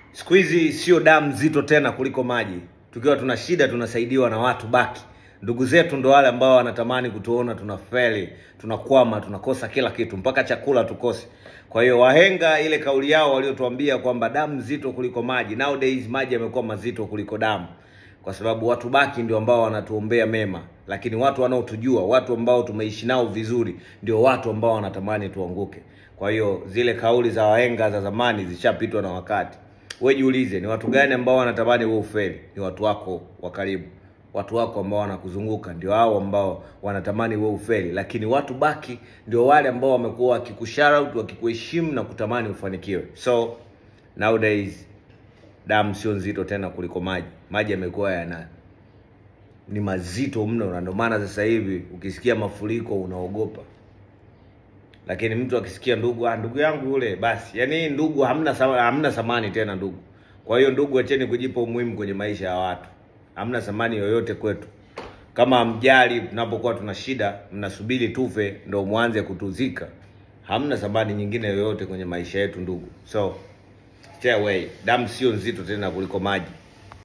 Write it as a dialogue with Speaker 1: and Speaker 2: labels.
Speaker 1: Siku hizi sio damu nzito tena kuliko maji. Tukiwa tuna shida tunasaidiwa na watu baki. Ndugu zetu ndo wale ambao wanatamani kutuona tunafeli, tunakwama, tunakosa kila kitu, mpaka chakula tukose. Kwa hiyo wahenga, ile kauli yao waliotuambia kwamba damu nzito kuliko maji, nowadays maji yamekuwa mazito kuliko damu, kwa sababu watu baki ndio ambao wanatuombea mema, lakini watu wanaotujua, watu ambao tumeishi nao vizuri, ndio watu ambao wanatamani tuanguke. Kwa hiyo zile kauli za wahenga za zamani zishapitwa na wakati. Wewe jiulize, ni watu gani ambao wanatamani wewe ufeli? Ni watu wako wa karibu, watu wako ambao wanakuzunguka ndio hao ambao wanatamani wewe ufeli, lakini watu baki ndio wale ambao wamekuwa wakikushout, wakikuheshimu na kutamani ufanikiwe. So nowadays damu sio nzito tena kuliko maji. Maji yamekuwa yana ni mazito mno, na ndio maana sasa hivi ukisikia mafuriko unaogopa lakini mtu akisikia ndugu, ah, ndugu yangu yule, basi yani ndugu hamna sama, hamna thamani tena ndugu. Kwa hiyo ndugu, acheni kujipa umuhimu kwenye maisha ya watu, hamna thamani yoyote kwetu. Kama mjali tunapokuwa tuna shida, mnasubiri tufe ndo mwanze kutuzika, hamna thamani nyingine yoyote kwenye maisha yetu ndugu. So stay away, damu sio nzito tena kuliko maji.